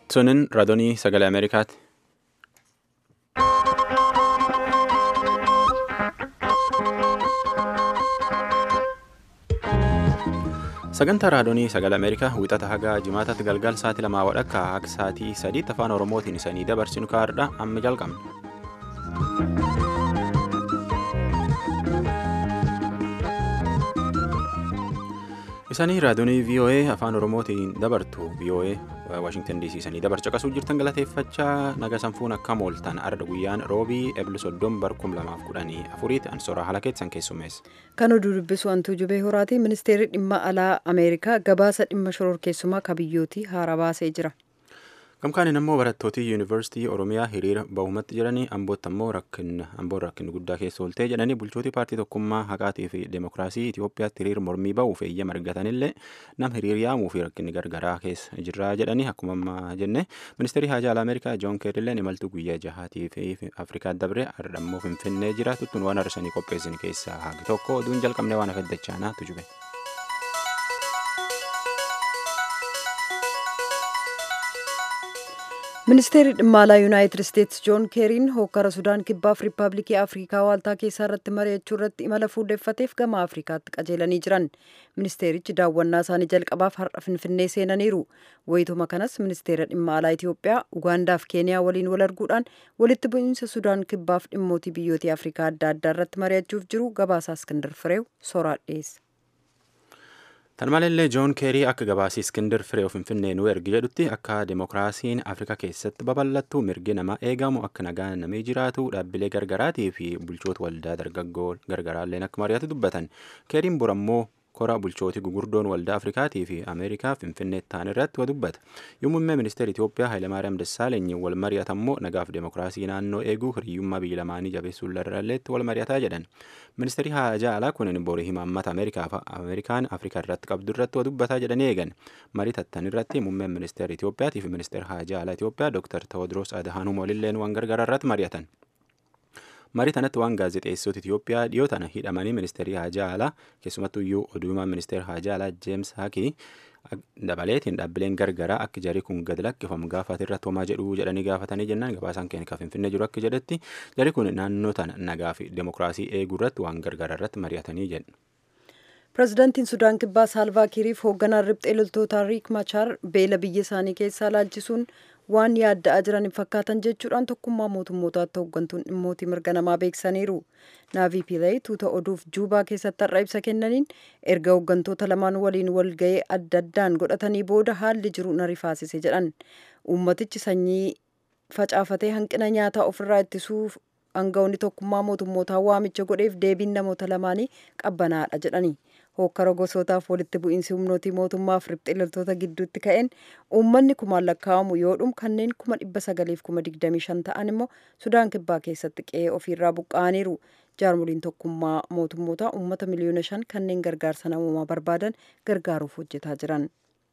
Sunin raadiyoo sagalee Ameerikaati. Sagantaa raadiyoo sagalee Ameerikaa wixata haga jimaataatti galgal sa'aatii lamaa wadhakka akka sa'aatii sadiitti afaan Oromootiin isanii dabarsinu kaa'aadha amma jalqabna. Isanii raadiyoo VOA afaan Oromootiin dabartu VOA Waashingtan DC isanii dabarcha qasuu jirtan galateeffachaa naga sanfuun akka mooltan arda guyyaan roobii eebli soddon barkum lamaaf kudhanii afuriitti ansoraa haala keessan keessummeessa. Kan oduu dubbisu hantuu jubee horaati ministeerri dhimma alaa Ameerikaa gabaasa dhimma shororkeessummaa kabiyyootii haara baasee jira. Gamkaaniin ammoo barattootii yuunivarsiitii Oromiyaa hiriira bahumatti jiranii ambootti ammoo amboon rakkinni guddaa keessa ooltee jedhanii bulchootii paartii tokkummaa haqaatii fi deemokiraasii Itoophiyaatti hiriira mormii bahuuf eeyyama argatanillee nam hiriir yaamuu fi rakkinni gargaraa keessa jirra jedhanii akkuma ammaa jenne ministeerri haajaa alaa Ameerikaa Joon Keerilleen imaltuu guyyaa jahaatii fi Afrikaa dabre ardhammoo Finfinnee jira tuttuun waan arsanii qopheessin keessaa haagi tokko oduun jalqabnee waan afaddachaanaa tujube. ministeerri dhimma alaa yuunaayitid isteetsi joon keeriin hokkara sudaan kibbaaf riippaabilikii afrikaa waaltaa keessaa irratti mari'achuu irratti imala fuudheffateef gama afrikaatti qajeelanii jiran ministeerichi daawwannaa isaanii jalqabaaf har'a finfinnee seenaniiru wayituma kanas ministeera dhimma alaa itiyoophiyaa ugaandaaf keeniyaa waliin wal arguudhaan walitti bu'iinsa sudaan kibbaaf dhimmootii biyyootii afrikaa adda addaa irratti mari'achuuf jiru gabaasaa iskindar fireew soraa dhiyeessa. Tan malallee Joon Keerii akka gabaasii Iskindir Firee Finfinnee nu ergi jedhutti akka demokiraasiin Afrikaa keessatti babal'attu mirgi namaa eegamu akka nagaan namee jiraatu dhaabbilee gargaraatii fi bulchoota waldaa dargaggoo gargaraalleen akka mari'atu dubbatan. Keeriin burammoo kora bulchootii gugurdoon waldaa Afrikaatii fi Ameerikaa Finfinnee ta'an irratti wa dubbata. Yommuu ministeera Itoophiyaa Hayilamaariyaam Dassaalenyi wal mari'atammoo nagaaf demokiraasii naannoo eeguu hiriyyummaa biyya lamaanii jabeessuun irralleetti wal mari'ataa jedhan. Ministeerri haajaa alaa kunin borii himaammata Ameerikaan Afrikaa irratti qabdu irratti wa dubbataa jedhanii eegan. Marii tattan irratti muummeen ministeera Itoophiyaatii fi ministeera haajaa alaa Itoophiyaa Dr. Tewodiroos Adhaanum walilleen waan gargaraa irratti mari'atan. marii tanatti waan gaazexeessota Itoophiyaa dhiyoo tana hidhamanii ministeerii haajaa alaa keessumattuu iyyuu oduumaan ministeera haajaa alaa Jeems Haakii dabaleetiin dhaabbileen gargaraa akka jarii kun gad lakkifamu gaafate irratti homaa jedhuu jedhanii gaafatanii jennaan gabaasaan keenya kan finfinnee jiru akka jedhetti jarii kun naannoo tana nagaa fi demokiraasii eeguu irratti waan gargaraa irratti mari'atanii jedhu. pirezidaantiin sudaan kibbaa saalvaa kiiriif hoogganaan riphxee loltootaa riik machaar beela biyya isaanii keessaa laalchisuun waan yaadda'aa jiran hin fakkaatan jechuudhaan tokkummaa mootummootaatti hooggantuun dhimmootii mirga namaa beeksaniiru. Naavii Piilay tuuta oduuf juubaa keessatti har'a ibsa kennaniin erga hooggantoota lamaan waliin walga'ee adda addaan godhatanii booda haalli jiru na rifaasise jedhan. Uummatichi sanyii facaafatee hanqina nyaataa ofirraa ittisuuf aangawoonni tokkummaa mootummootaa waamicha godheef deebiin namoota lamaanii qabbanaadha jedhani. hokkara gosootaaf walitti bu'iinsi humnootii mootummaaf riphxee loltoota gidduutti ka'een uummanni kumaan lakkaa'amu yoo dhumu kanneen kuma dhibba sagaliif kuma digdamii shan ta'an immoo sudaan kibbaa keessatti qe'ee ofiirraa buqqa'aniiru jaarmoliin tokkummaa mootummootaa uummata miliyoona shan kanneen gargaarsa namoomaa barbaadan gargaaruuf hojjetaa jiran.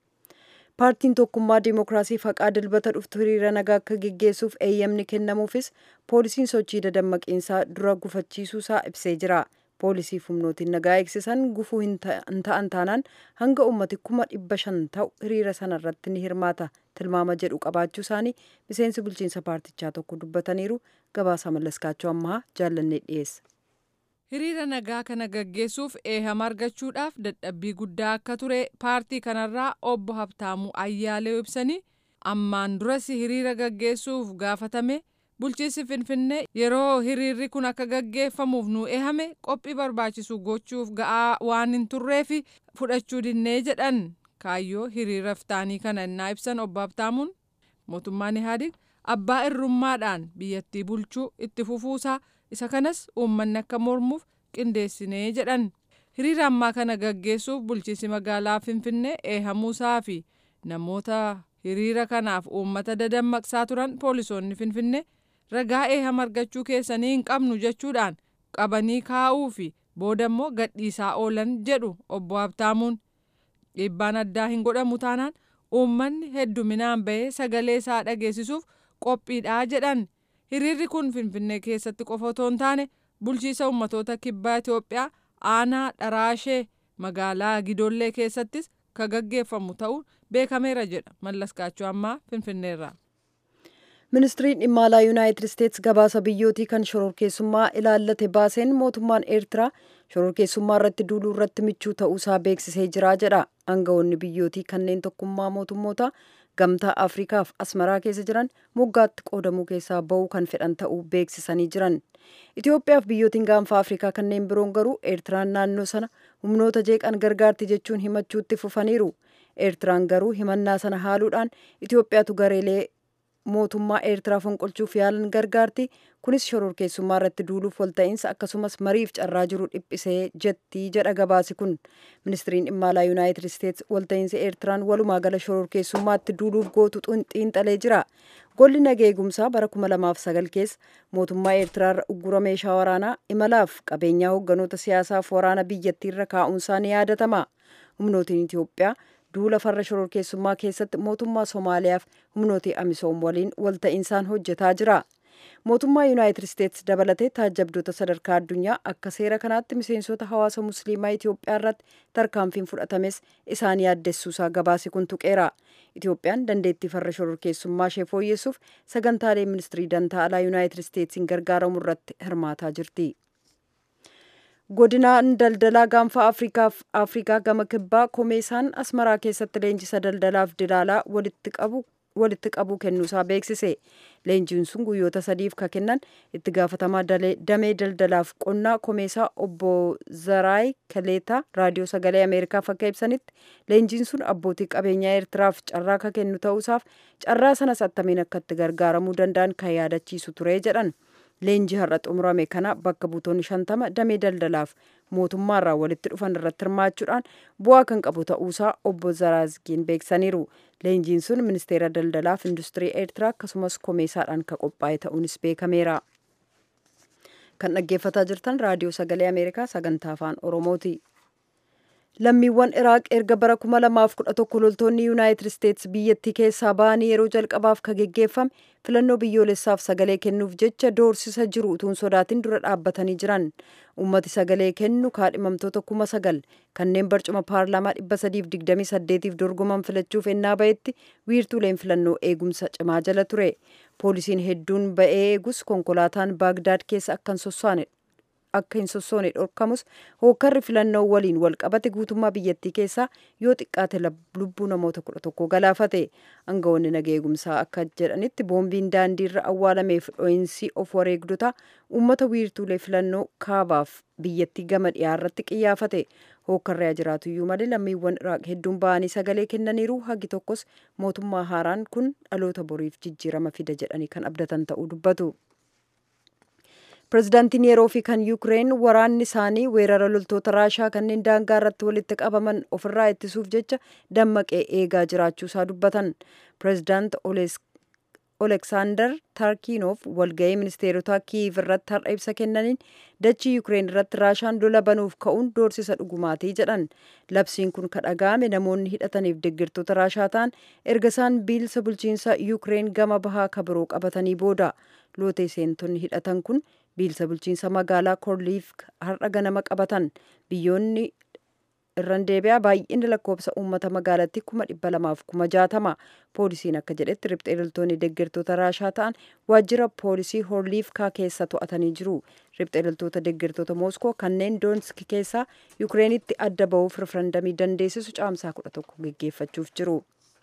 paartiin tokkummaa diimokiraasii faqaa dilbata dhuftu hiriira nagaa akka geggeessuuf eeyyamni kennamuufis poolisiin sochii dadammaqiinsaa dura gufachiisuusaa ibsee jira. poolisiif humnootiin nagaa eegsisan gufuu hin ta'an taanaan hanga ummati kuma dhibba shan ta'u hiriira sana irratti ni hirmaata tilmaama jedhu qabaachuu isaanii miseensi bulchiinsa paartichaa tokko dubbataniiru gabaasa mallaskaachuu ammaa jaallannee dhiyeessa. hiriira nagaa kana gaggeessuuf eehama argachuudhaaf dadhabbii guddaa akka ture paartii kanarraa obbo Habtaamuu Ayyaalee ibsanii ammaan duras hiriira gaggeessuuf gaafatame. bulchiinsi finfinnee yeroo hiriirri kun akka gaggeeffamuuf nu eehame qophii barbaachisu gochuuf ga'aa waan hin turreef fudhachuu dinnee jedhan kaayyoo hiriira iftaanii kana innaa ibsan obbo Habtaamuun mootummaan Ihaadig abbaa irrummaadhaan biyyattii bulchuu itti fufuusaa isa kanas uummanni akka mormuuf qindeessinee jedhan hiriira ammaa kana gaggeessuuf bulchiinsi magaalaa finfinnee eehamuusaa fi namoota hiriira kanaaf uummata dadammaqsaa turan poolisoonni finfinnee. ragaa eehama argachuu keessanii hin qabnu jechuudhaan qabanii kaa'uu fi booda immoo gadhiisaa oolan jedhu obbo Habtaamuun dhiibbaan addaa hin godhamu taanaan uummanni hedduminaan bahee sagalee isaa dhageessisuuf qophiidhaa jedhan hiriirri kun finfinnee keessatti qofa otoo hin taane bulchiisa ummatoota kibbaa Itoophiyaa aanaa dharaashee magaalaa Gidollee keessattis ka gaggeeffamu ta'uun beekameera jedha mallas kaachoo ammaa finfinneerraa. ministiriin dhimma alaa yuunaayitid isteetsi gabaasa biyyootii kan shororkeessummaa ilaallate baaseen mootummaan eertiraa shororkeessummaa irratti duuluu irratti michuu ta'uusaa beeksisee jira jedha aangawoonni biyyootii kanneen tokkummaa mootummoota gamtaa afriikaaf asmaraa keessa jiran moggaatti qoodamuu keessaa ba'uu kan fedhan ta'uu beeksisanii jiran itiyoophiyaaf biyyootiin gaanfa afriikaa kanneen biroon garuu eertiraan naannoo sana humnoota jeeqan gargaarti jechuun himachuutti fufaniiru eertiraan garuu himannaa sana haaluudhaan itiyoophiyaatu gareelee mootummaa eertiraa fonqolchuuf yaalan gargaarti kunis shororkeessummaa irratti duuluuf walta'iinsa akkasumas mariif carraa jiru dhiphisee jetti jedha gabaasi kun ministiriin dhimma alaa yuunaayitid isteetsi walta'iinsa eertiraan walumaa gala shororkeessummaatti duuluuf gootu xiinxalee jira golli nageegumsaa bara 2009 keessa mootummaa eertiraarra uggura meeshaa waraanaa imalaaf qabeenyaa hoogganoota siyaasaaf waraana biyyattiirra kaa'uunsaa ni yaadatama humnootiin itiyoophiyaa duula farra shororkeessummaa keessatti mootummaa somaaliyaaf humnootii amisoom waliin walta'insaan hojjetaa jira mootummaa yuunaayitid isteetsi dabalatee taajjabdoota sadarkaa addunyaa akka seera kanaatti miseensota hawaasa musliimaa itiyoophiyaa irratti tarkaanfiin fudhatames isaan yaaddessuusaa gabaasi kun tuqeera itiyoophiyaan dandeettii farra shororkeessummaa ishee fooyyessuuf sagantaalee ministirii dantaa alaa yuunaayitid isteetsiin gargaaramu irratti hirmaataa jirti. godinaan daldalaa gaanfa afriikaaf afriikaa gama kibbaa komeesaan asmaraa keessatti leenjisa daldalaaf dilaalaa walitti qabu walitti qabuu kennuusaa beeksise leenjiin sun guyyoota sadiif ka kennan itti gaafatamaa damee daldalaaf qonnaa komeesaa obbo zaraay kaleetaa raadiyoo sagalee ameerikaaf akka ibsanitti leenjiin sun abbootii qabeenyaa eertiraaf carraa ka kennu ta'uusaaf carraa sanas attamiin akka itti gargaaramuu danda'an kan yaadachiisu ture jedhan leenjii har'a xumurame kana bakka buutonni shantama damee daldalaaf mootummaarraa walitti dhufan irratti hirmaachuudhaan bu'aa kan qabu ta'uusaa obbo Zaraazgiin beeksaniiru. Leenjiin sun ministeera daldalaaf industirii eertiraa akkasumas komeesaadhaan kan qophaa'e ta'uunis beekameera. Kan dhaggeeffataa jirtan raadiyoo sagalee Ameerikaa sagantaa afaan Oromooti. lammiiwwan iraaq erga bara 2011 loltoonni yuunaayitid isteetsi biyyattii keessaa ba'anii yeroo jalqabaaf ka geggeeffame filannoo biyyoolessaaf sagalee kennuuf jecha doorsisa jiru utuun sodaatin dura dhaabbatanii jiran ummati sagalee kennu kaadhimamtoota kuma sagal kanneen barcuma paarlaamaa 328f dorgoman filachuuf ennaa ba'etti wiirtuuleen filannoo eegumsa cimaa jala ture poolisiin hedduun ba'ee eegus konkolaataan baagdaad keessa akkan sossaane akka hin sossoone dhorkamus hookkarri filannoo waliin wal qabate guutummaa biyyattii keessaa yoo xiqqaate lubbuu namoota kudha tokko galaafate aangawoonni nageegumsaa akka jedhanitti boombiin daandiirra awwaalameef dho'iinsi of wareegdota uummata wiirtuulee filannoo kaabaaf biyyattii gama dhiyaarratti qiyyaafate hookkarri jiraatuyyuu malee lammiiwwan iraaq hedduun ba'anii sagalee kennaniiru hagi tokkos mootummaa haaraan kun dhaloota boriif jijjiirama fida jedhanii kan abdatan ta'uu dubbatu. pirezidaantiin yeroo fi kan yuukireen waraanni isaanii weerara loltoota raashaa kanneen daangaa irratti walitti qabaman ofirraa ittisuuf jecha dammaqee eegaa jiraachuusaa dubbatan pirezidaant oleksaandar tarkiinoof walga'ii ministeerotaa kiiv irratti har'a ibsa kennaniin dachii yuukireen irratti raashaan lola banuuf ka'uun doorsisa dhugumaatii jedhan labsiin kun ka dhaga'ame namoonni hidhataniif deggirtoota raashaa ta'an erga isaan bilisa bulchiinsa yuukireen gama bahaa ka biroo qabatanii booda lootee seentonni hidhatan kun bilisa bulchiinsa magaalaa korliif har'a ganama qabatan biyyoonni irran deebi'aa baay'inni lakkoofsa uummata magaalattii kuma dhibba lamaaf kuma jaatama poolisiin akka jedhetti riphxee loltoonni deeggartoota raashaa ta'an waajjira poolisii horliifkaa keessa to'atanii jiru riphxee loltoota deeggartoota mooskoo kanneen doonsk keessaa yukireenitti adda ba'uuf rifarandamii dandeessisu caamsaa kudha tokko geggeeffachuuf jiru.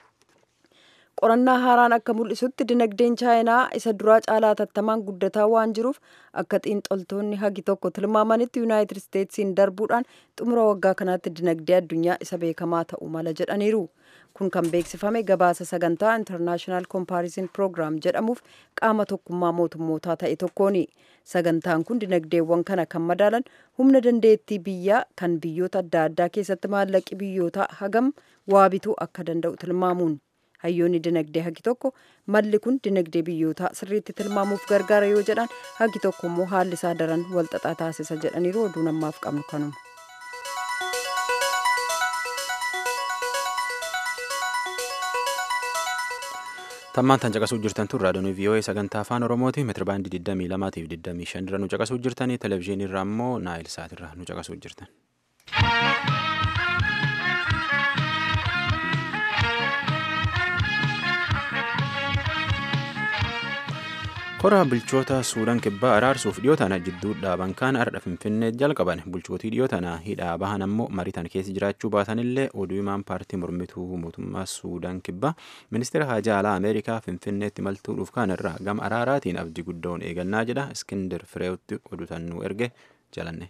qorannaa haaraan akka mul'isutti dinagdeen chaayinaa isa duraa caalaa tattamaan guddataa waan jiruuf akka xiinxaltoonni hagi tokko tilmaamanitti yuunaayitid isteetsiin darbuudhaan xumura waggaa kanaatti dinagdee addunyaa isa beekamaa ta'uu mala jedhaniiru kun kan beeksifame gabaasa sagantaa intarnaashinaal kompaarisin proogiraam jedhamuuf qaama tokkummaa mootummootaa ta'e tokkooni sagantaan kun dinagdeewwan kana kan madaalan humna dandeettii biyyaa kan biyyoota adda addaa keessatti maallaqi biyyootaa hagam waa bituu akka danda'u tilmaamuun hayyoonni dinagdee hagi tokko malli kun dinagdee biyyootaa sirriitti tilmaamuuf gargaara yoo jedhan hagi tokko immoo haalli isaa daran walxaxaa taasisa jedhaniiru oduu namaaf qabnu kanuma. tammaan tan caqasuu jirtan tun raadiyoon vii'oo'ee sagantaa afaan oromooti meetira baandii 22 fi 25 irra nu caqasuu jirtanii televezyiinii irraa immoo naayil saat irra nu caqasuu jirtan. Kora bulchoota Suudaan kibbaa araarsuuf dhiyoo tana jidduu dhaaban kaan ardha Finfinnee jalqaban bulchootii dhiyoo tana hidhaa bahan ammoo mariitan keessa jiraachuu baatanillee oduu himaan paartii mormituu mootummaa Suudaan kibbaa ministeera haajaa alaa Ameerikaa Finfinneetti maltuudhuuf kaan irraa gama araaraatiin abdii guddoon eegannaa jedha Iskindir Fireewotti odutannuu erge jalanne.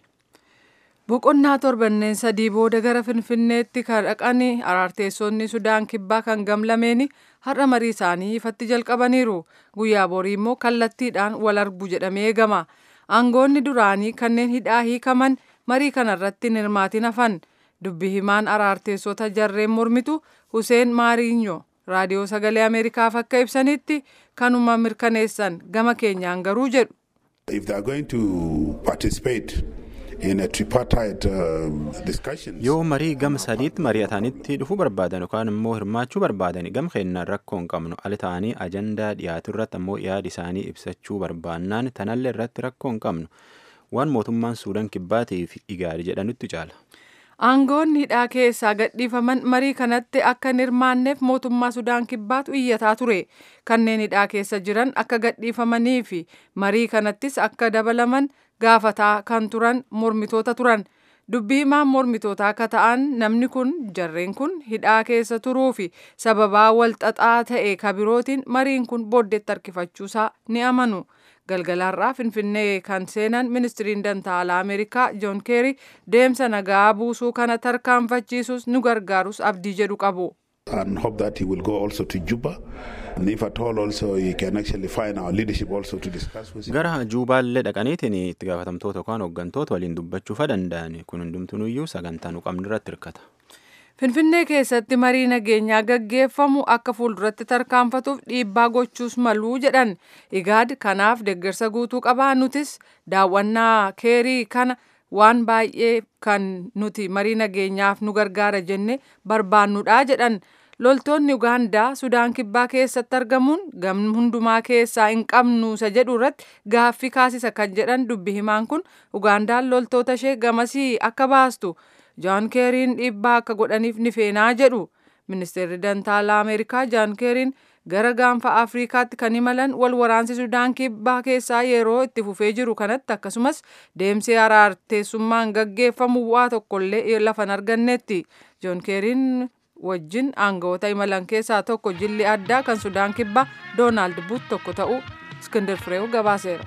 Boqonnaa torbanneen sadii booda gara Finfinneetti kan dhaqan araarteessonni Sudaan kibbaa kan gamlameeni har'a marii isaanii ifatti jalqabaniiru. Guyyaa borii immoo kallattiidhaan wal argu jedhamee eegama. Aangoonni duraanii kanneen hidhaa hiikaman marii kanarratti hin hirmaatin hafan. Dubbi himaan araarteessota jarreen mormitu Huseen Maariinyo raadiyoo sagalee Ameerikaaf akka ibsanitti kanuma mirkaneessan gama keenyaan garuu jedhu. If they are going to participate in a tripartite uh, discussion. Yoo marii gam sadiitti mari'atanitti dhufuu barbaadan yookaan immoo hirmaachuu barbaadan gam keenyaan rakkoo hin qabnu ala ta'anii ajandaa dhiyaatu irratti ammoo yaada isaanii ibsachuu barbaannaan tanallee irratti rakkoo hin qabnu waan mootummaan suudaan kibbaatiif igaari jedhanutti caala. Aangoonni hidhaa keessaa gadhiifaman marii kanatti akka hin hirmaanneef mootummaa Sudaan kibbaatu iyyataa ture. Kanneen hidhaa keessa jiran akka gadhiifamanii fi marii kanattis akka dabalaman gaafataa kan turan mormitoota turan. Dubbii himaan mormitootaa akka ta'an namni kun jarreen kun hidhaa keessa turuu fi sababaa wal xaxaa ta'e kabirootiin mariin kun booddeetti harkifachuusaa ni amanu. galgalaarraa finfinnee kan seenan ministiriin dantaalaa ameerikaa joon keeri deemsa nagaa buusuu kana tarkaanfachiisus nu gargaarus abdii jedhu qabu. and hope that he will go also to Juba. And if at all also he can actually find our leadership also to discuss with him. Gara Juubaallee dhaqaniitiin itti gaafatamtoota yookaan hooggantoota waliin dubbachuufa danda'an kun hundumtunuyyuu sagantaa nu qabnu irratti hirkata. Finfinnee keessatti marii nageenyaa gaggeeffamu akka fuulduratti tarkaanfatuuf dhiibbaa gochuus maluu jedhan igaad kanaaf deeggarsa guutuu qabaa nutis daawwannaa keerii kana waan baay'ee kan nuti marii nageenyaaf nu gargaara jenne barbaannudha jedhan loltoonni ugaandaa sudaan kibbaa keessatti argamuun gamni hundumaa keessaa hin qabnu isa jedhu irratti gaaffii kaasisa kan jedhan dubbi himaan kun ugaandaan loltoota ishee gamasii akka baastu. jaan keeriin dhiibbaa akka godhaniif ni feenaa jedhu ministeerri dantaalaa ameerikaa jaan keeriin gara gaanfa afriikaatti kan imalan wal waraansi sudaan kibbaa keessaa yeroo itti fufee jiru kanatti akkasumas deemsi araarteessummaan gaggeeffamu waa tokkollee lafa hin argannetti joon keeriin wajjin aangawoota imalan keessaa tokko jilli addaa kan sudaan kibbaa doonaald buut tokko ta'uu iskindir fireewu gabaaseera.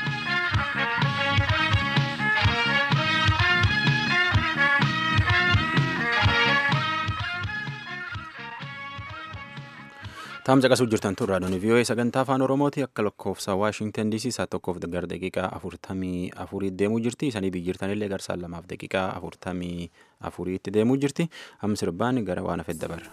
Taamsa qasuu jirtan tun raadiyoon VOA sagantaa afaan Oromooti akka lakkoofsa Waashingtan DC isaa tokkoof gara daqiiqaa afurtamii afurii deemuu jirti. Isanii biyyirtanillee garsaan lamaaf daqiiqaa afurtamii afuriitti deemuu jirti. Amma sirbaan gara waan hafe dabarra.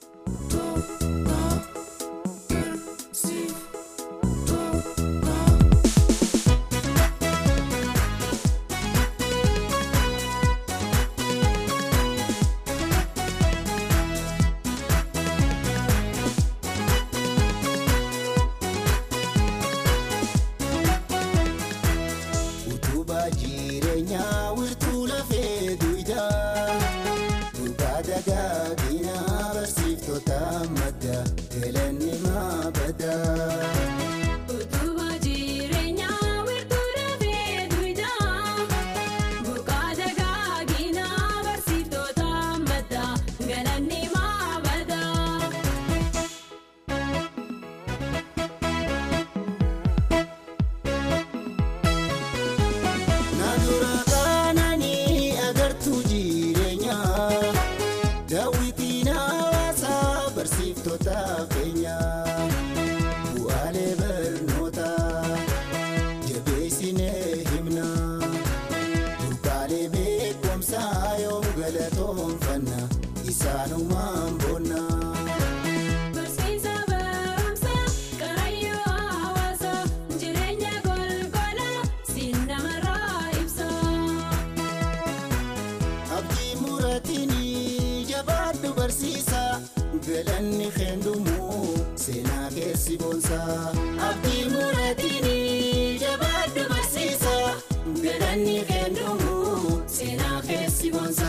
galanni kendumu seenaa keessi boonsa abdii muraatiini jabaaddu barsiisa galanni kendumu seenaa keessi boonsa.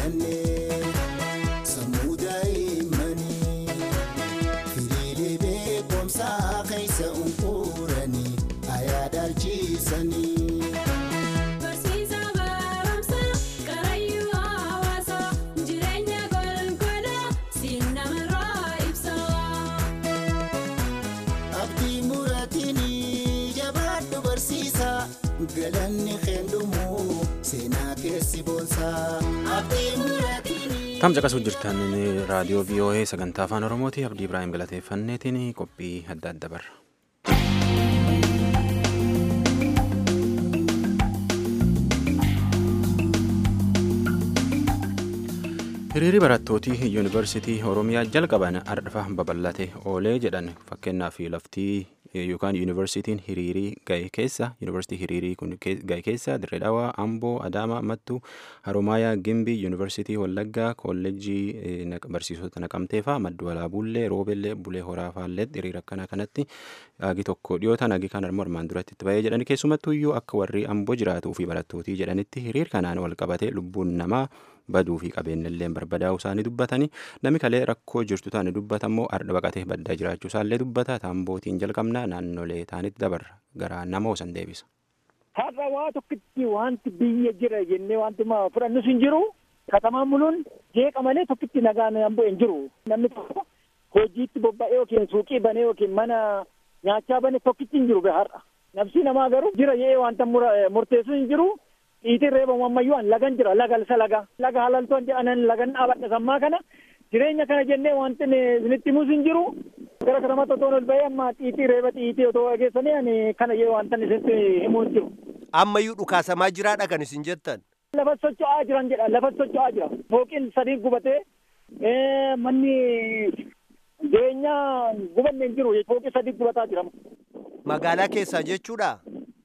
filannee sammuu daa'immanii firiilee beekumsaa keessa unquranii ayaadaalchiisanii. Barsiisa barumsa karayyuu hawaasa jireenya golgola siin namarraa ibsa. Abdii muraatiini jabaadhu barsiisa galanni kennumu seenaa keessi boonsa. Abdii muraatiini. Tam caqasuu jirtan raadiyoo VOA sagantaa afaan Oromooti Abdii Ibraahim galateeffanneetiin qophii adda adda barra. Hiriirri barattootii yuunivarsiitii Oromiyaa jalqaban ardhafa babal'ate oolee jedhan fakkeenyaaf laftii yookaan yuunivarsiitiin hiriirii gahe keessa yuunivarsiitii hiriirii kun gahe keessa Dirree Dhawaa, Amboo, Adaamaa, Mattuu, Haromaayaa, Gimbii, yuunivarsiitii Wallaggaa, kolleejjii barsiisota Naqamtee fa'aa maddu Walaabuullee, Roobellee, Bulee Horaa fa'aallee hiriira akkanaa kanatti agi tokko dhiyootaan agi kan armoo armaan duratti itti bahee jedhani keessumattuu iyyuu akka warri Amboo jiraatuu fi barattootii jedhanitti hiriir kanaan wal qabatee lubbuun namaa baduu fi qabeenyallee barbadaa'uu isaanii dubbatanii namni kalee rakkoo jirtu taane dubbatammoo arda baqatee baddaa jiraachuu isaallee dubbata taambootiin jalqabnaa naannolee taanitti dabarra gara nama hosan deebisa. Har'a waa tokkitti wanti biyya jira jennee wanti ma fudhannus hin jiru. Katamaan muluun jeeqa malee tokkitti nagaan hamboo hin jiru. Namni tokko hojiitti bobba'ee yookiin suuqii banee yookiin mana nyaachaa bane tokkitti hin jiru har'a. Nafsi namaa garuu jira jedhee wanta murteessu hin jiru. Dhiitiin reebamu ammayyuu an lagan jira laga isa laga. Laga halaltoon jedhanan lagan dhaabadha sammaa kana. Jireenya kana jennee wanti isinitti himus hin jiru. Gara kanamatti otoo ol bahee amma xiitii reeba xiitii otoo dhageessanii ani kana jedhee wanta isinitti himuu hin jiru. ammayyuu dhukaasamaa jiraadha kan isin jettan. Lafa socho'aa jiran jedha lafa socho'aa jira. Fooqiin sadii gubatee manni jireenyaa gubanne hin jiru fooqii sadii gubataa jira. Magaalaa keessaa jechuudha.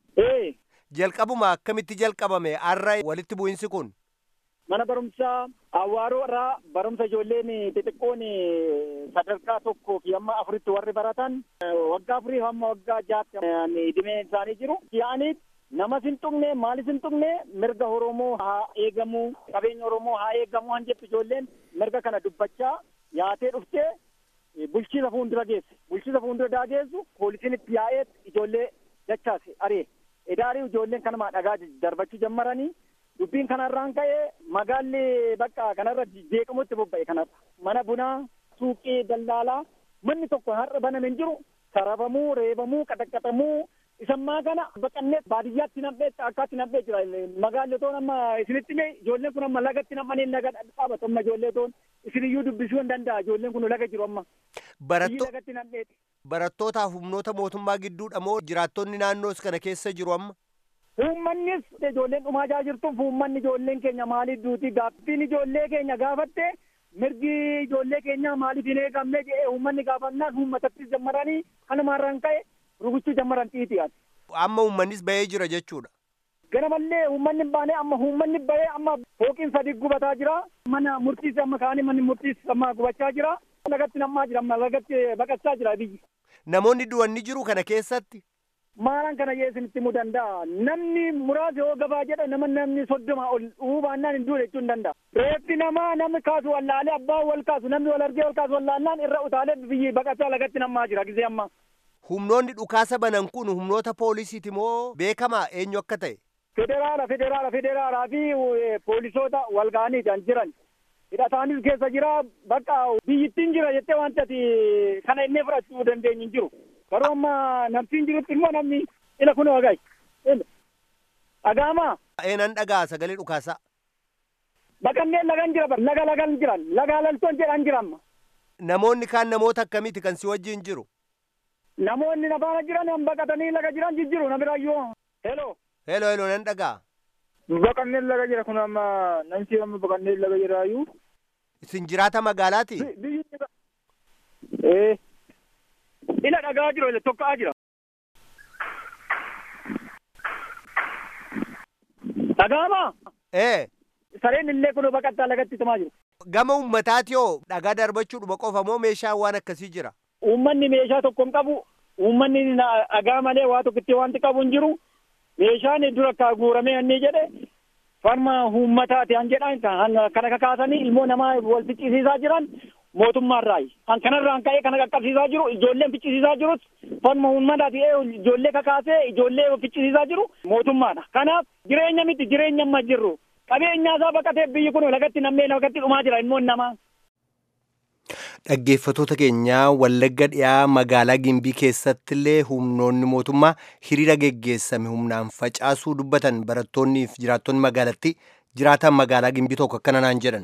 Ee Jalqabuma akkamitti jalqabame har'a walitti bu'insi kun? mana barumsaa Awwaaroo irraa barumsa ijoolleen xixiqqoon sadarkaa tokkoo fi hamma afuritti warri baratan waggaa afurii hamma waggaa jaatti dhimee isaanii jiru. Yaa'anii namas hin tuqne maalis hin tuqne mirga Oromoo haa eegamu qabeenya Oromoo haa eegamu han jettu ijoolleen mirga kana dubbachaa yaatee dhuftee bulchiisa fuuldura geesse. Bulchiisa fuuldura daageessu poolisiin itti yaa'ee ijoollee dachaase aree. Edaarii ijoolleen kanuma dhagaa darbachuu jammaranii dubbiin kanarraan ka'ee magaalli bakka kanarra jeeqamutti bobba'e kanarra. Mana bunaa, suuqii, daldaalaa manni tokko har'a baname hin jiru. Sarabamuu, reebamuu, qaxaqqaxamuu isammaa kana baqannee baadiyyaatti nam'ee akkaatti nam'ee jira. Magaalli otoo amma isinitti mee ijoolleen kun amma lagatti nam'anii laga dhaabatu amma ijoollee otoon isiniyyuu dubbisuu hin danda'a ijoolleen kun laga jiru amma. Biyyi Baratto lagatti nam'eeti. barattootaaf humnoota mootummaa gidduudha moo jiraattonni naannoos kana keessa jiru amma? Uummannis ijoolleen dhumaa jaa jirtuuf uummanni ijoolleen keenya maaliif duuti gaaffiin ijoollee keenya gaafatte mirgi ijoollee keenyaa maaliif hin eegamne jedhee uummanni gaafannaan uummatattis jammaranii kanumaarraan ka'e rukuchuu jammaran xiixi'an. Amma uummannis bahee jira jechuudha. Ganamallee uummanni hin baane amma uummanni bahee amma fooqiin sadii gubataa jira. Mana murtiis amma kaanii manni murtiis amma gubachaa jira. Lagatti nammaa jira amma lagatti baqachaa jira biyyi. Namoonni du'anni jiru kana keessatti Maalaan kana jee isinitti himuu danda'a. Namni muraasa yoo gabaa jedha nama namni soddoma ol dhuu baannaan hin duune jechuu hin danda'a. Reeffi namaa namni kaasu wallaalee abbaan wal kaasu namni wal argee wal kaasu wallaannaan irra utaalee biyyi baqachaa lagatti nammaa jira gisee amma. humnoonni dhukaasa banan kun humnoota poolisiiti moo beekamaa eenyu akka ta'e? Federaala federaala federaalaa fi eh, poolisoota wal ga'aniidhaan jiran. Hidhataanis keessa jira bakka biyyittiin jira jettee wanti ati kana innee fudhachuu dandeenyu hin jiru. Garuu amma namtiin jirutti immoo namni ila kun wagaay. Dhagaamaa Eenan dhagaa sagalee dhukaasaa. baqanneen lagan jira bar laga lagan jiran laga laltoon jedhan jiran Namoonni kaan namoota akkamiiti kan si wajjin jiru? namoonni nafaana jiran han baqatanii laga jiran jijjiru namiraayyuu. Hello. Heloo heloo nan dhagaa. Baqanneen laga jira kun amma namti amma baqanneen laga jiraayyuu. Isin jiraata magaalaati? biyyi ee ila dhagaa jiru ila tokka'aa jira dhagaamaa Ee sareen illee kun baqattaa lagatti tumaa jiru gama uummataati yoo dhagaa darbachuudhuma qofa moo meeshaan waan akkasii jira? uummanni meeshaa tokko hin qabu uummanni na- dhagaa malee waa tokkitti wanti qabu hin jiru meeshaan dura akka guuramee inni jedhe farma uummataati han jedhan kana kakaasanii ilmoo namaa wal ficcisiisaa jiran mootummaarraayi. Kan kanarraan ka'ee kana qaqqabsiisaa jiru ijoolleen ficcisiisaa jirus farma uummataati ijoollee kakaasee ijoollee ficcisiisaa jiru mootummaadha. Kanaaf jireenya miti jireenya amma jirru. Qabeenyaa baqatee biyyi kun lagatti nammee lagatti dhumaa jira ilmoon namaa. Dhaggeeffatoota keenyaa Wallagga dhiyaa magaalaa Gimbii keessatti illee humnoonni mootummaa hiriira geggeessame humnaan facaasuu dubbatan barattoonnii fi jiraattonni magaalatti jiraatan magaalaa Gimbii tokko akkana naan jedhan.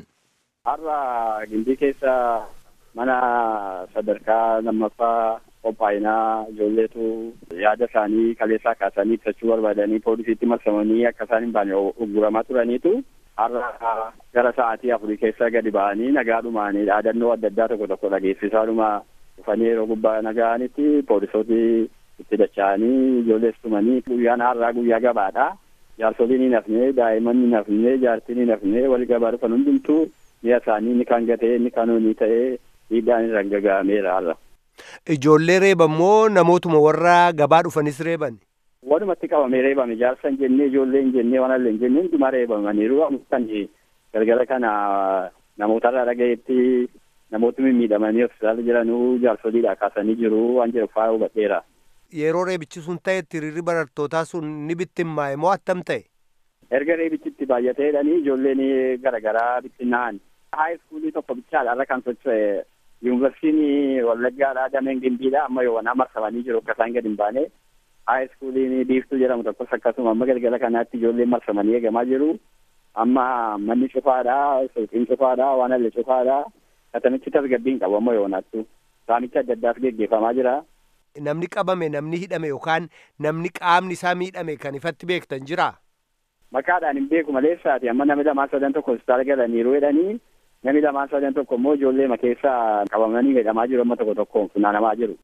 Har'a Gimbii keessa mana sadarkaa lammaffaa qophaa'inaa ijoolleetu yaada isaanii kaleessaa kaasanii ibsachuu barbaadanii poolisiitti marsamanii akka isaan hin baane ugguramaa turaniitu har'a gara sa'aatii afurii keessa gadi ba'anii nagaadhumaan dhaadannoo adda addaa tokko tokko dhageessisaadhuma dhufanii yeroo gubbaa naga'anitti poolisooti itti dacha'anii ijoollees tumanii guyyaan har'aa guyyaa gabaadha. Jaarsoliin hin hafne daa'imman hin hafne jaartiin hin hafne wal gabaa dhufan hundumtuu mi'a isaanii inni kan gatee inni kan hoonii ta'ee dhiibbaan irra gaga'ameera har'a. Ijoollee reeban moo namootuma warra gabaa dhufanis reeban? Walumatti qabamee reebame jaarsa hin jennee ijoollee hin jennee waan illee hin jennee hundumaa reebamaniiru kan galgala kana namootarraa dhagayetti namooti mimmiidhamanii hospitaala jiranuu jaarsoliidha kaasanii jiru waan jedhu faa hubadheera. Yeroo reebichi sun ta'etti hiriirri barattootaa sun ni bittimmaa'e moo attam ta'e? Erga reebichitti baay'atee jedhanii ijoolleen garaagaraa bittinnaa'an. Haay iskuulii tokko bichaadha irra kan socho'e yuunivarsiitiin Wallaggaadhaa dameen Gimbiidha amma yoo wanaa marsamanii jiru akka isaan gadi hin baane. Haay iskuuliin biiftuu jedhamu tokkos akkasuma amma galgala kanaatti ijoolleen marsamanii eegamaa jiru. Amma manni cufaadha, suuqiin cufaadha, waan illee cufaadha. Katamichi tasgabbiin qabu amma yoo naattu. Saamicha adda addaas geggeeffamaa jira. Namni qabame, namni hidhame yookaan namni qaamni isaa miidhame kan ifatti beektan jira? Maqaadhaan hin beeku malee isaati amma namni lamaan sadan tokko hospitaala galaniiru jedhanii namni lamaan sadan tokko immoo ijoollee keessaa qabamanii hidhamaa jiru amma tokko tokkoon funaanamaa jiru.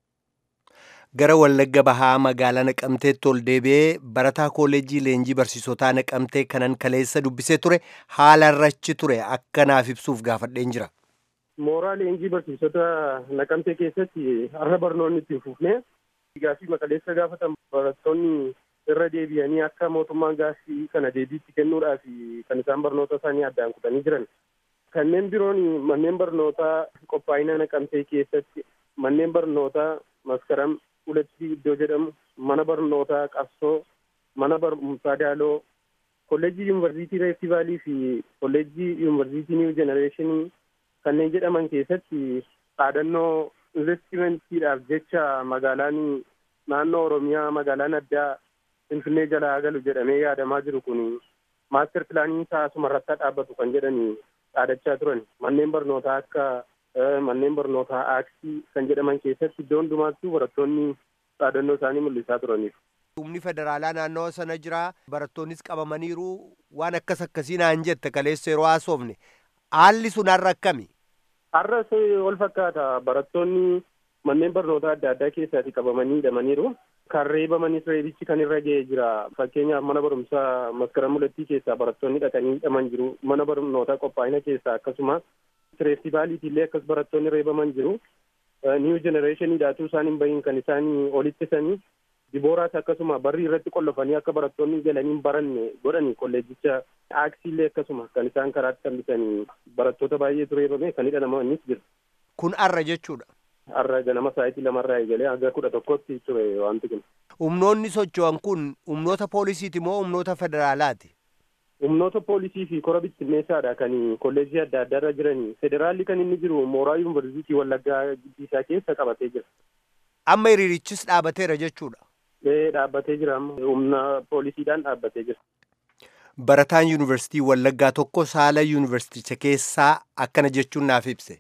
Gara Wallagga Bahaa magaalaa Naqamteetti ol deebi'ee barataa kooleejii leenjii barsiisotaa Naqamtee kanan kaleessa dubbisee ture haala irrachi ture akka naaf ibsuuf gaafadheen jira. Mooraa leenjii barsiisota Naqamtee keessatti har'a barnoonni itti fufnee gaaffii maqaleessa gaafatan barattoonni irra deebi'anii akka mootummaan gaaffii kana deebiitti kennuudhaaf kan isaan barnoota isaanii addaan kutanii jiran. Kanneen biroon manneen barnootaa qophaa'ina Naqamtee keessatti manneen barnootaa maskaram ulatti iddoo jedhamu mana barnootaa qabsoo mana barumsaa daaloo kolleejjii yuunivarsiitii reefti vaalii fi kolleejjii yuunivarsiitii niiw jenereeshinii kanneen jedhaman keessatti dhaadannoo investimentiidhaaf jecha magaalaan naannoo oromiyaa magaalaan addaa finfinnee jalaa galu jedhamee yaadamaa jiru kun maaster pilaaniin isaa asuma irratti dhaabbatu kan jedhani dhaadachaa turan manneen barnootaa akka manneen barnootaa aaksii kan jedhaman keessatti iddoo hundumaattuu barattoonni dhaadannoo isaanii mul'isaa turaniif. Humni federaalaa naannoo sana jira barattoonnis qabamaniiru waan akkas akkasii naan jette kaleessa yeroo haasofne haalli sun har'a akkami? Har'as ol fakkaata barattoonni manneen barnootaa adda addaa keessatti qabamanii hidhamaniiru. Kan reebamanis reebichi kan irra ga'ee jira. Fakkeenyaaf mana barumsaa maskara mulattii keessaa barattoonni dhaqanii hidhaman jiru. Mana barnootaa qophaa'ina keessaa akkasuma reestivaaliitii illee akkas barattoonni reebaman jiru. Niiw jenereeshiniidhaatu isaan hin bahin kan isaan olittisanii dibooraas akkasuma barri irratti qollofanii akka barattoonni galanii hin baranne godhani kolleejicha aaksii illee akkasuma kan isaan karaatti kan bitanii barattoota baay'eetu reebame kan hidhamanis jira. Kun arra jechuudha. Arra ganama sa'aatii lamarraa eegalee hanga kudha tokkotti ture wanti kun. Humnoonni socho'an kun humnoota poolisiiti moo humnoota federaalaati? Humnoota poolisii fi kora bittinneessaadha kan kolleejii adda addaa irra jiranii. Federaalli kan inni jiru mooraa yuunivarsiitii Wallaggaa giddi isaa keessa qabatee jira. Amma hiriirichis dhaabateera jechuudha. Ee dhaabbatee jira amma humna poolisiidhaan dhaabbatee jira. Barataan yuunivarsiitii Wallaggaa tokko saala yuunivarsiiticha keessaa akkana jechuun naaf ibse.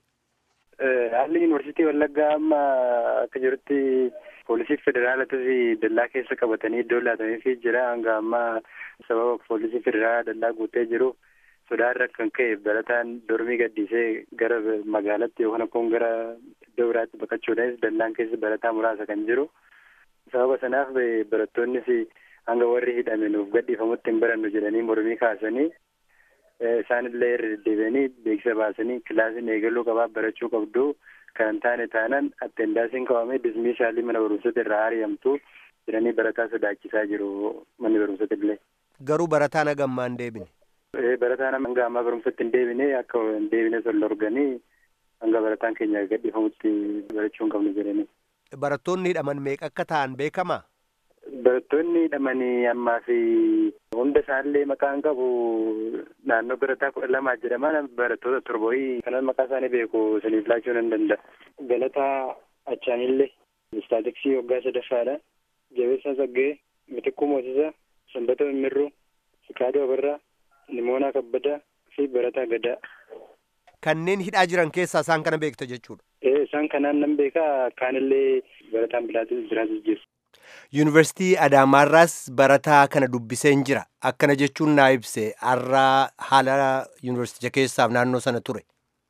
Haalli yuunivarsiitii Wallaggaa amma akka jirutti poolisii federaalatis dallaa keessa qabatanii iddoo laataniifii jira hanga ammaa sababa poolisii federaalaa dallaa guutee jiru sodaarra kan ka'e barataan dormii gaddisee gara magaalatti yookaan akkoon gara iddoo biraatti baqachuudhaanis dallaan keessa barataa muraasa kan jiru sababa sanaaf barattoonnis hanga warri hidhame nuuf gadhiifamutti hin barannu jedhanii mormii kaasanii isaanillee irra deddeebi'anii beeksisa baasanii kilaasiin eegaluu qabaa barachuu qabdu kan hin taane taanaan attendaansiin qabamee dismiishaalii mana barumsatti irraa ari'amtu jedhanii barataa sodaachisaa jiru manni barumsatti illee. Garuu barataan hagammaan deebine. Barataan hanga ammaa barumsatti hin deebine akka hin deebine sol dorganii hanga barataan keenya gadhiifamutti barachuu hin qabnu jedhanii. Barattoonni hidhaman meeqa akka ta'an beekama? Barattoonni hidhamanii ammaa fi hunda isaanillee maqaan qabu naannoo barataa kudha lamaa jedhama barattoota torboyii kanan maqaa isaanii beeku isiniif laachuu nan danda'a. Galataa Achaanillee Istaatiksii waggaa sadaffaadha. Jabeessaa Saggee, Mitikkuu Moosisaa, Sanbata Mimmirruu, Fikaaduu Abarraa, Nimoonaa Kabbadaa fi Barataa Gadaa. Kanneen hidhaa jiran keessaa isaan kana beekta jechuudha. Ee isaan kanaan nan beekaa kaanillee barataan bilaatis jiraatis jiru. Yuunivarsiitii Adaamaarraas barataa kana dubbiseen jira. Akkana jechuun naa ibse har'a haala yuunivarsiiticha keessaaf naannoo sana ture.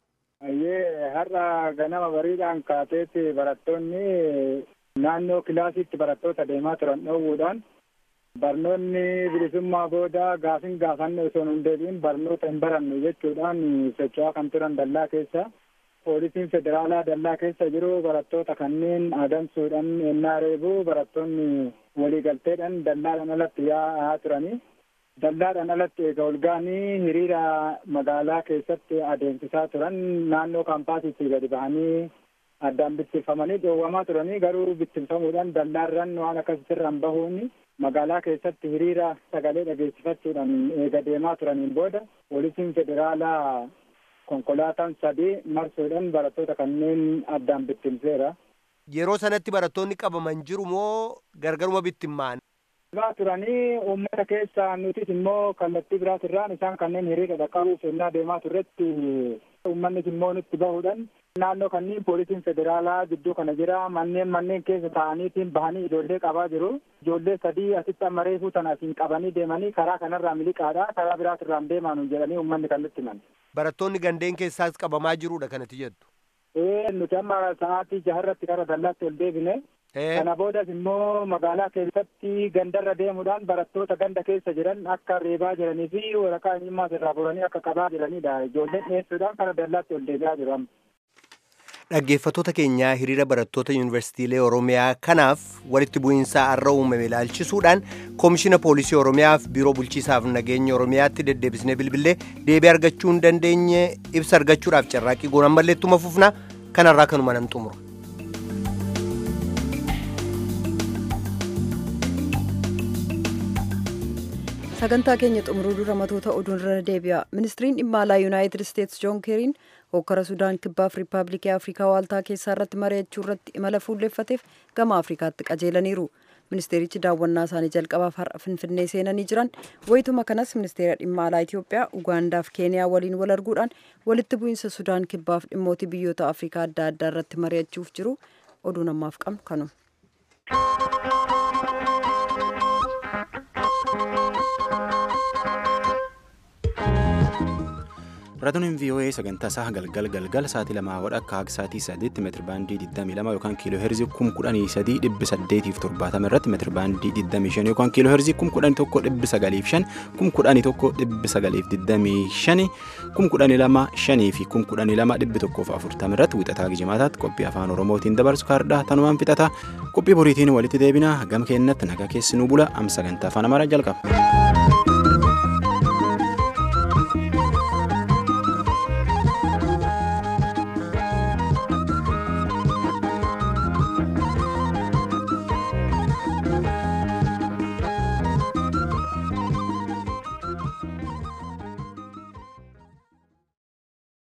Ayyee har'a ganama bariidhaan kaateetti barattoonni naannoo kilaasiitti barattoota deemaa turan dhoowwuudhaan barnoonni bilisummaa booda gaafin gaafanne osoo hin deebiin barnoota hin barannu jechuudhaan socho'aa kan turan dallaa keessa. Poolisiin federaalaa dallaa keessa jiru barattoota kanneen adamsuudhaan ennaa reebu barattoonni waliigalteedhaan dallaadhaan alatti yaa'aa turanii. Dallaadhaan alatti eega olga'anii hiriira magaalaa keessatti adeemsisaa turan naannoo kaampaasiitti gadi bahanii addaan bittinfamanii dhoowwamaa turanii garuu bittinfamuudhaan dallaarran waan akkasirraan bahuun magaalaa keessatti hiriira sagalee dhageessifachuudhaan eega deemaa turaniin booda poolisiin federaalaa konkolaataan sadii marsuudhaan barattoota kanneen addaan bittinseera. Yeroo sanatti barattoonni qabaman jiru moo gargaruma bittimmaan? Baa turanii uummata keessa nutis immoo kallattii biraatirraan isaan kanneen hiriira dhaqqabuuf ennaa deemaa turretti uummannis immoo nutti bahuudhaan naannoo kanneen poolisiin federaalaa gidduu kana jira manneen manneen keessa taa'aniitiin bahanii ijoollee qabaa jiru ijoollee sadii asitti amma reefuu tana asiin qabanii deemanii karaa kanarraa miliqaadha karaa biraatirraan deemaa jedhanii uummanni kan nutti himan. Barattoonni gandeen keessaas qabamaa jirudha kanatti jettu. Ee nuti amma sa'aatii jaharratti karaa dallaatti ol deebine. Kana boodas immoo magaalaa keessatti gandarra deemuudhaan barattoota ganda keessa jiran akka reebaa jiranii fi waraqaa eenyummaas irraa furanii akka qabaa jiranidha. Ijoolleen dhiyeessuudhaan karaa dallaatti ol deebi'aa jiru amma. Dhaggeeffattoota keenyaa hiriira barattoota yuunivarsiitiilee Oromiyaa kanaaf walitti bu'iinsaa har'a uumame ilaalchisuudhaan koomishina poolisii Oromiyaaf biiroo bulchiisaaf nageenya Oromiyaatti deddeebisnee bilbilee deebii argachuu hin dandeenye ibsa argachuudhaaf carraaqqii goonaan malleettuma fufna kanarraa kanuma nan xumura. sagantaa keenya xumuruu dura matoota oduun irra deebi'a ministiriin dhimma alaa yuunaayitid isteetsi joon keeriin hokkara sudaan kibbaaf riippaabilikii afrikaa waaltaa keessaa irratti mari'achuu irratti imala fuulleeffateef gama afrikaatti qajeelaniiru ministeerichi daawwannaa isaanii jalqabaaf har'a finfinnee seenanii jiran wayituma kanas ministeera dhimma alaa itiyoophiyaa ugaandaaf keeniyaa waliin wal arguudhaan walitti bu'iinsa sudaan kibbaaf dhimmoota biyyoota afrikaa adda addaa irratti mari'achuuf jiru oduu namaaf qabnu kanuma. Raadiyoon VOA sagantaa isaa galgal galgal sa'aatii lamaa wadha akka haga sa'aatii sadiitti meetiri baandii 22 yookaan kiiloo heerzii 11870 irratti meetiri baandii 25 yookaan kiiloo heerzii 11,905 11,925 12,500 fi 12,140 irratti wixataa gijimaataatti qophii afaan oromootiin dabarsu kaardhaa tanumaan fixata qophii boriitiin walitti deebina gam keennatti nagaa keessi nu bula am sagantaa afaan amaaraa jalqaba.